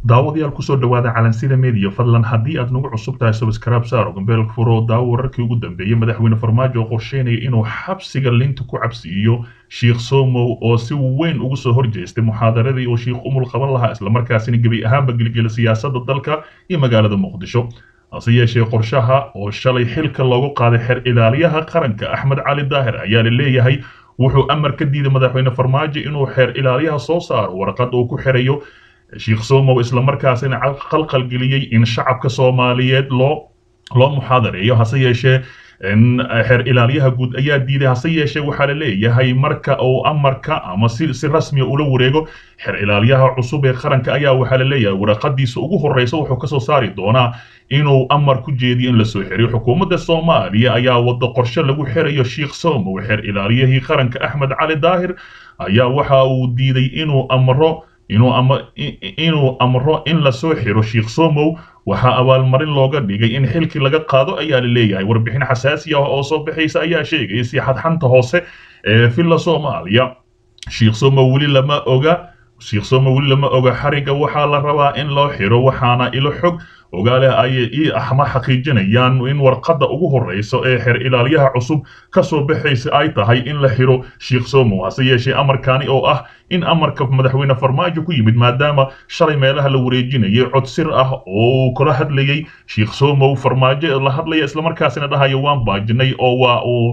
daawadayaal kusoo dhawaada calansida media fadlan haddii aad nagu cusub tahay subscribe saaro gambeelka furo daawo wararkii ugu dambeeyey madaxweyne farmaajo oo qorsheynaya inuu xabsiga linta ku cabsiiyo sheikh somow oo si weyn ugu soo horjeestay muxaadaradii oo sheikh umul qaban lahaa islamarkaasina gebi ahaanba gelgela siyaasadda dalka iyo magaalada muqdisho hase yeeshee qorshaha oo shalay xilka loogu qaaday xer ilaaliyaha qaranka axmed cali daahir ayaa la leeyahay wuxuu amar ka diiday madaxweyne farmaajo inuu xeer ilaaliyaha soo saaro warqad uu ku xirayo sheikh somow islamarkaasina qalqalgeliyey in shacabka soomaaliyeed loo loo muxaadareeyo hase yeeshee xeer ilaaliyaha guud ayaa diiday hase yeeshee waxaa la leeyahay marka uu amarka ama si si rasmiya ula wareego xeer ilaaliyaha cusub ee qaranka ayaa waxaa la leeyahay waraqadiisa ugu horreysa wuxuu kasoo saari doonaa inuu amar ku jeediyo in lasoo xiriyo xukuumadda soomaaliya ayaa wada qorshe lagu xirayo sheikh somow xeer ilaaliyahii qaranka axmed cali daahir ayaa waxa uu diiday inuu amro inuu ama inuu amro in lasoo xiro sheikh somow waxaa abaalmarin looga dhigay in xilkii laga qaado ayaa la leeyahay warbixin xasaasi ah oo soo baxaysa ayaa sheegaya si xadxanta hoose ee villa soomaaliya sheikh somow weli lama oga sheikh somow weli lama oga xariga waxaa la rabaa in loo xiro waxaana ilo xog ogaale ay ama xaqiijinayaan in warqadda ugu horreysa ee xeer ilaaliyaha cusub ka soo baxaysa ay tahay in la xiro sheikh somow hase yeeshee amarkaani oo ah in amarka madaxweyne farmaajo ku yimid maadaama shalay meelaha la wareejinayay cod sir ah oo uu kala hadlayay sheikh somow farmaajo la hadlaya islamarkaasina dhahayo waan baajinay oo waa uu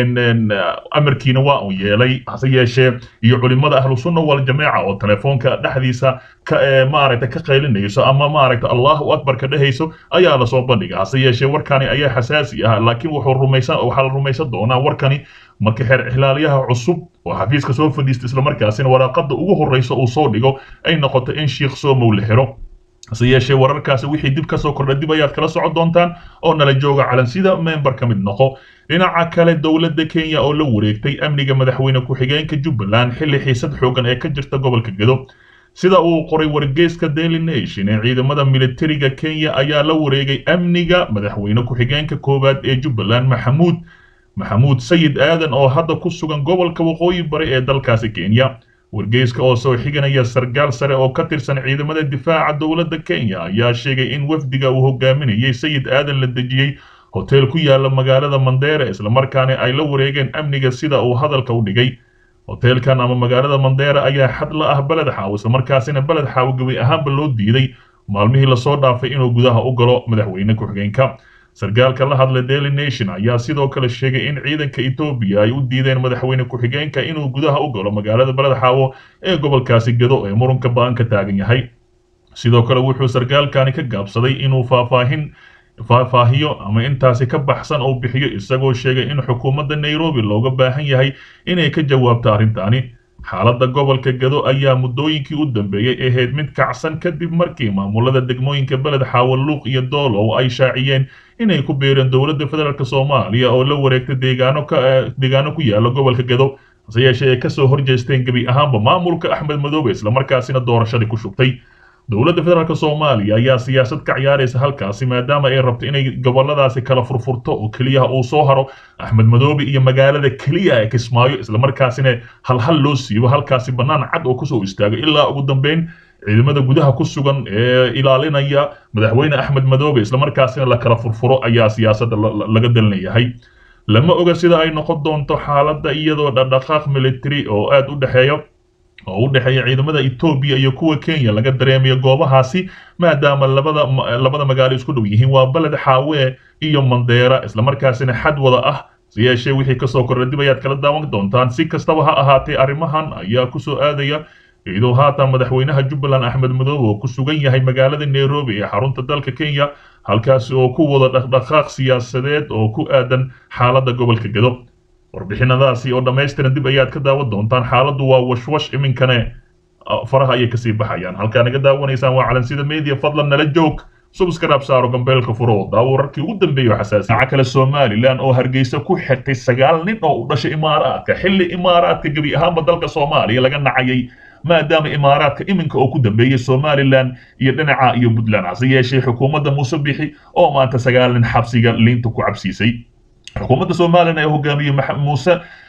amarkiina waa uu yeelay hase yeeshee iyo culimada ahlu sunna wal jameeca oo telefoonka dhexdiisa ka maaragta ka qaylinayso ama maaragta allahu akbar ka dhehayso ayaa lasoo bandhiga hase yeeshee warkani ayaa xasaasi ah laakiin wuxuu rumaysan waxaa la rumaysan doonaa warkani marka xeer ilaaliyaha cusub oo xafiiska soo fadhiista islamarkaasina waraaqada ugu horreysa uu soo dhigo ay noqoto in sheikh somow la xiro hase yeeshee wararkaasi wixii dib kasoo kordha dib ayaad kala socon doontaan oo nala jooga calansida member ka mid noqo dhinaca kale dowladda kenya oo la wareegtay amniga madaxweyne ku-xigeenka jubbaland xilli xiisad xoogan ee ka jirta gobolka gedo sida uu qoray wargeyska daily nation ee ciidamada militariga kenya ayaa la wareegay amniga madaxweyne ku-xigeenka koowaad ee jubbaland maxamuud maxamuud sayid aadan oo hadda ku sugan gobolka waqooyi bari ee dalkaasi kenya wargeyska oo soo xiganaya sargaal sare oo ka tirsan ciidamada difaaca dowladda kenya ayaa sheegay in wafdiga uu hogaaminayay sayid aadan la dejiyey hoteel ku yaala magaalada mandera islamarkaana ay la wareegeen amniga sida uu hadalka u dhigay hoteelkan ama magaalada mandera ayaa xad la ah beled xaawo islamarkaasina beled xaawo gebi ahaanba loo diiday maalmihii lasoo dhaafay inuu gudaha u galo madaxweyne ku-xigeenka sargaalka la hadlay daily nation ayaa sidoo kale sheegay in ciidanka etoobiya ay u diideen madaxweyne ku-xigeenka inuu gudaha u galo magaalada beled xaawo ee gobolkaasi gedo ee murunka ba-an ka taagan yahay sidoo kale wuxuu sargaalkani ka gaabsaday inuu faahfaahin faahfaahiyo ama intaasi ka baxsan oo bixiyo isagoo sheegay in xukuumadda nairobi looga baahan yahay inay ka jawaabto arrintaani xaaladda gobolka gado ayaa muddooyinkii u dambeeyey ahayd mid kacsan kadib markii maamulada degmooyinka beled xaawo luuq iyo doolow ay shaaciyeen inay ku biireen dowladda federaalk soomaaliya oo la wareegtay deegaano ka deegaano ku yaala gobolka gado hase yeeshee ay kasoo horjeesteen gebi ahaanba maamulka axmed madoobe islamarkaasina doorashadii ku shubtay dowladda federaalk soomaaliya ayaa siyaasad ka ciyaaraysa halkaasi maadaama ay rabto inay goboladaasi kala furfurto oo keliyaha uu soo haro axmed madoobe iyo magaalada keliya ee kismaayo islamarkaasina halhal loo siibo halkaasi bannaan cad oo kusoo istaago ilaa ugu dambeyn ciidamada gudaha ku sugan ee ilaalinaya madaxweyne axmed madoobe islamarkaasina la kala furfuro ayaa siyaasadda laga dalinayahay lama oga sida ay noqon doonto xaaladda iyadoo dhaqdhaqaaq military oo aada u dhexeeya oo u dhexeeya ciidamada etoobiya iyo kuwa kenya laga dareemayo goobahaasi maadaama labada labada magaalo isku dhow yihiin waa beled xaawe iyo mandeera islamarkaasina xad wada ah si yeeshee wixii kasoo kordha dib ayaad kala daawan doontaan si kastaba ha ahaatee arrimahan ayaa kusoo aadaya iyadoo haatan madaxweynaha jubbaland axmed madoobe oo ku sugan yahay magaalada nairobi ee xarunta dalka kenya halkaasi oo ku wada dhaqdhaqaaq siyaasadeed oo ku aadan xaaladda gobolka gedo warbixinadaasi oo dhammaystiran dib ayaad ka daawan doontaan xaaladdu waa washwash iminkane faraha ayay kasii baxayaan halkaa naga daawanaysaan waa calansida media fadlan nala joog subscribe saaro gambeelka furo daawo wararkii ugu dambeeya xasaasi dhinaca kale somalilan oo hargeysa ku xirtay sagaal nin oo u dhashay imaaraadka xilli imaaraadka gebi ahaanba dalka soomaaliya laga nacayay maadaama imaaraadka iminka oo ku dambeeyey somalilan iyo dhinaca iyo puntland hase yeeshee xukuumadda muuse bixi oo maanta sagaal nin xabsiga liinta ku cabsiisay xukuumadda somalilan ee hogaamiyey muuse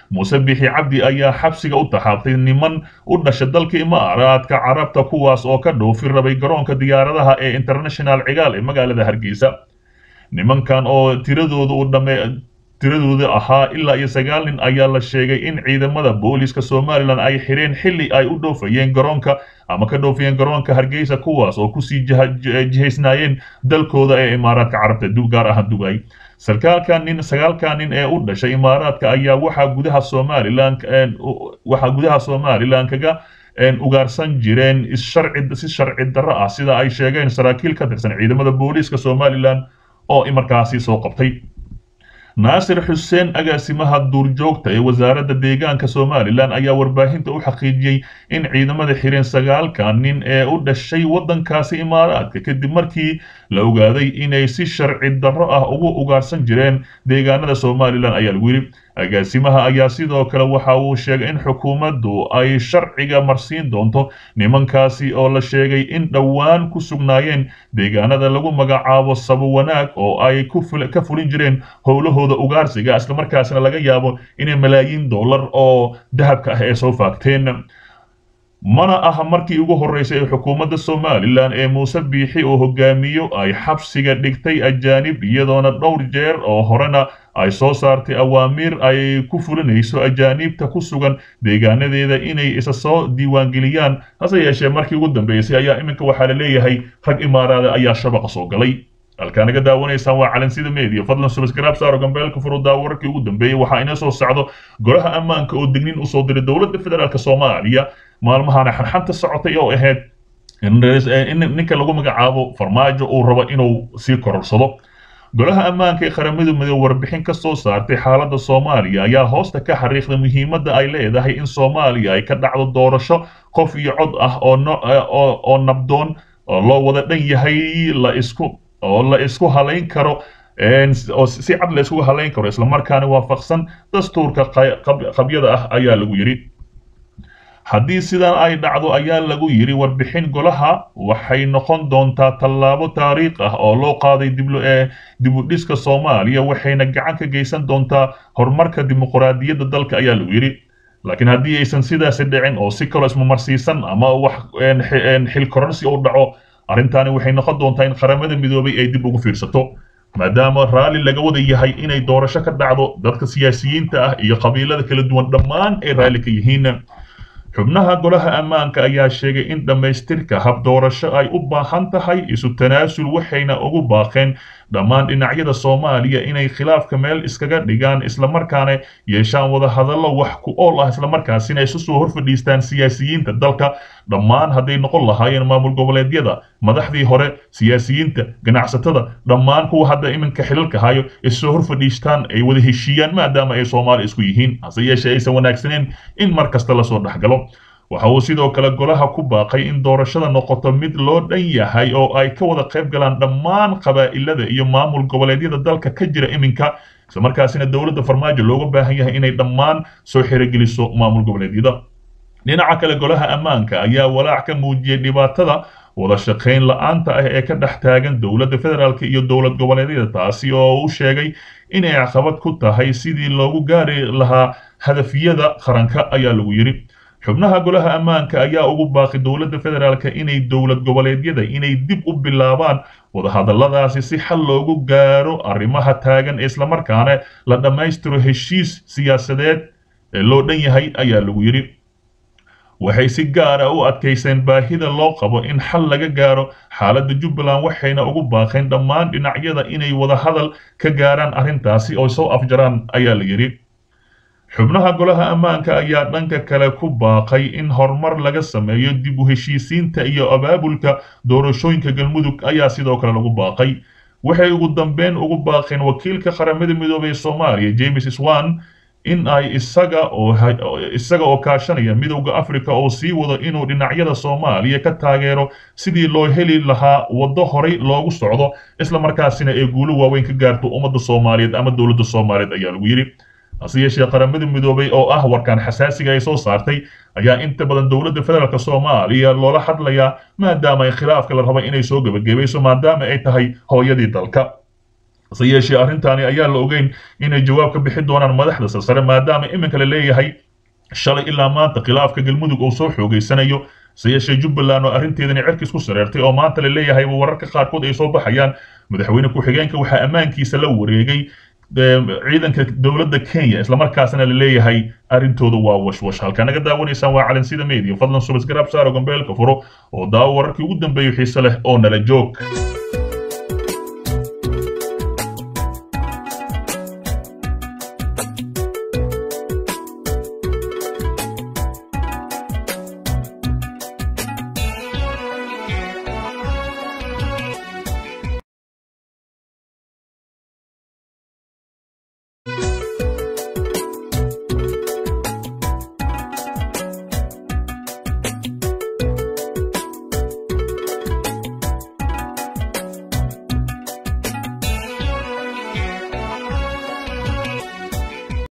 muuse bixi cabdi ayaa xabsiga u taxaabtay niman u dhasha dalka imaaraadka carabta kuwaas oo ka dhoofi rabay garoonka diyaaradaha ee international cigaal ee magaalada hargeysa nimankan oo tiradooda u dhame tiradooda ahaa ilaa iyo sagaal nin ayaa la sheegay in ciidamada booliska somalilan ay xireen xilli ay u dhoofayeen garoonka ama ka dhoofayeen garoonka hargeysa kuwaas oo kusii jihaysnaayeen dalkooda ee imaaraadka carabta gaar ahaan dugay sarkaalka nin sagaalka nin ee u dhashay imaaraadka ayaa waxaa gudaha somalilan waxaa gudaha somalilan kaga ugaarsan jireen issharci si sharci darro ah sida ay sheegeen saraakiil ka tirsan ciidamada booliiska somalilan oo markaasi soo qabtay naasir xuseen agaasimaha duurjoogta ee wasaaradda deegaanka somalilan ayaa warbaahinta u xaqiijiyey in ciidamada xireen sagaalka nin ee u dhashay waddankaasi imaaraadka kadib markii la ogaaday inay si sharci darro ah ugu ugaarsan jireen deegaanada somalilan ayaa lagu yidhi agaasimaha ayaa sidoo kale waxa uu sheegay in xukuumaddu ay sharciga marsiin doonto nimankaasi oo la sheegay in dhowaan ku sugnaayeen deegaanada lagu magacaabo sabo wanaag oo ay ka fulin jireen howlahooda ugaarsiga islamarkaasna laga yaabo inay malaayiin dollar oo dahabka ah ee soo faagteen mana aha markii ugu horreysay ee xukuumadda somalilan ee muuse biixi oo hogaamiyo ay xabsiga dhigtay ajaanib iyadoona dhowr jeer oo horena ay soo saartay awaamiir ay ku fulinayso ajaaniibta ku sugan deegaanadeeda inay isa soo diiwaangeliyaan hase yeeshee markii ugu dambeysay ayaa iminka waxaa la leeyahay rag imaaraada ayaa shabaqa soo galay halkaa naga daawanaysaan waa calansida media fadlan subscribe saaro gambeelka furudaa wararkii ugu dambeeyey waxaa inoo soo socdo golaha ammaanka oo dignin usoo diray dowladda federaalk soomaaliya maalmahana xanxanta socotay oo ahayd in ninka lagu magacaabo farmaajo uu rabo inuu sii kororsado golaha ammaanka ee qaramada midoobe warbixin ka soo saartay xaaladda soomaaliya ayaa hoosta ka xariiqday muhiimadda ay leedahay in soomaaliya ay ka dhacdo doorasho qof iyo cod ah oo nabdoon oo loo wada dhan yahay la isku oo la isku halayn karo oo si cad la isku halayn karo islamarkaana waafaqsan dastuurka qabyada ah ayaa lagu yidhi haddii sidan ay dhacdo ayaa lagu yidhi warbixin golaha waxay noqon doontaa tallaabo taariikh ah oo loo qaaday dibudhiska soomaaliya waxayna gacan ka geysan doontaa horumarka dimuqraadiyadda dalka ayaa lagu yidhi laakiin haddii aysan sidaasi dhicin oo si kaloo ismamarsiisan ama wax xilkoransi u dhaco arrintaani waxay noqon doontaa in qaramada midoobay ay dib ugu fiirsato maadaama raalli laga wada yahay inay doorasho ka dhacdo dadka siyaasiyiinta ah iyo qabiilada kala duwan dhammaan ay raalli ka yihiin xubnaha golaha ammaanka ayaa sheegay in dhammaystirka hab doorasho ay u baahan tahay isu tanaasul waxayna ugu baaqeen dhammaan dhinacyada soomaaliya inay khilaafka meel iskaga dhigaan islamarkaana yeeshaan wada hadallo wax ku ool ah islamarkaasina isu soo hor fadhiistaan siyaasiyiinta dalka dhammaan hadday noqon lahaayeen maamul goboleedyada madaxdii hore siyaasiyiinta ganacsatada dhammaan kuwa hadda iminka xilalka hayo issoo hor fadhiistaan ay wada heshiiyaan maadaama ay soomaali isku yihiin hase yeeshee aysan wanaagsaneen in mar kasta lasoo dhexgalo waxa uu sidoo kale golaha ku baaqay in doorashada noqoto mid loo dhan yahay oo ay ka wada qayb galaan dhammaan qabaa'ilada iyo maamul goboleedyada dalka ka jira iminka islamarkaasina dowladda farmaajo looga baahan yahay inay dhammaan soo xirogeliso maamul goboleedyada dhinaca kale golaha ammaanka ayaa walaac ka muujiyey dhibaatada wada shaqayn la-aanta ah ee ka dhex taagan dowladda federaalk iyo dowlad goboleedyada taasi oo u sheegay inay caqabad ku tahay sidii loogu gaari lahaa hadafyada qaranka ayaa lagu yidhi xubnaha golaha ammaanka ayaa ugu baaqi dowladda federaalk inay dowlad goboleedyada inay dib u bilaabaan wadahadalladaasi si xal loogu gaaro arrimaha taagan islamarkaana la dhammaystiro heshiis siyaasadeed ee loo dhan yahay ayaa lagu yidhi waxay si gaar ah u adkayseen baahida loo qabo in xal laga gaaro xaaladda jubbaland waxayna ugu baaqeen dhammaan dhinacyada inay wada hadal ka gaaraan arrintaasi oo soo afjaraan ayaa la yidhi xubnaha golaha ammaanka ayaa dhanka kale ku baaqay in horumar laga sameeyo dib u heshiisiinta iyo abaabulka doorashooyinka galmudug ayaa sidoo kale lagu baaqay waxay ugu dambeyn ugu baaqeen wakiilka qaramada midoobey ee soomaaliya james swan in ay isaga oo isaga oo kaashanaya midowda africa oo sii wado inuu dhinacyada soomaaliya ka taageero sidii loo heli lahaa waddo horay loogu socdo islamarkaasina ee guulo waaweyn ka gaarto ummadda soomaaliyeed ama dowladda soomaaliyeed ayaa lagu yidhi hase yeeshee qaramada midoobay oo ah warkaan xasaasiga ay soo saartay ayaa inta badan dowladda federaalk soomaaliya loola hadlayaa maadaama ay khilaafka la raba inay soo gebagabayso maadaama ay tahay hooyadii dalka hase yeeshee arrintaani ayaa la ogeyn inay jawaab ka bixi doonaan madaxda sarsare maadaama iminka la leeyahay shalay ilaa maanta khilaafka galmudug uu soo xoogeysanayo hase yeeshee jubbaland oo arrinteedani cerkis ku sareertay oo maanta la leeyahay wararka qaarkood ay soo baxayaan madaxweyne ku-xigeenka waxaa ammaankiisa la wareegay ciidanka dowladda kenya islamarkaasna la leeyahay arrintooda waa washwash halkaa naga daawanaysaan waa calansida media fadlan subasgaraab saaro gambeelka furo oo daawo wararkii ugu dambeeyo xiise leh oo nala joog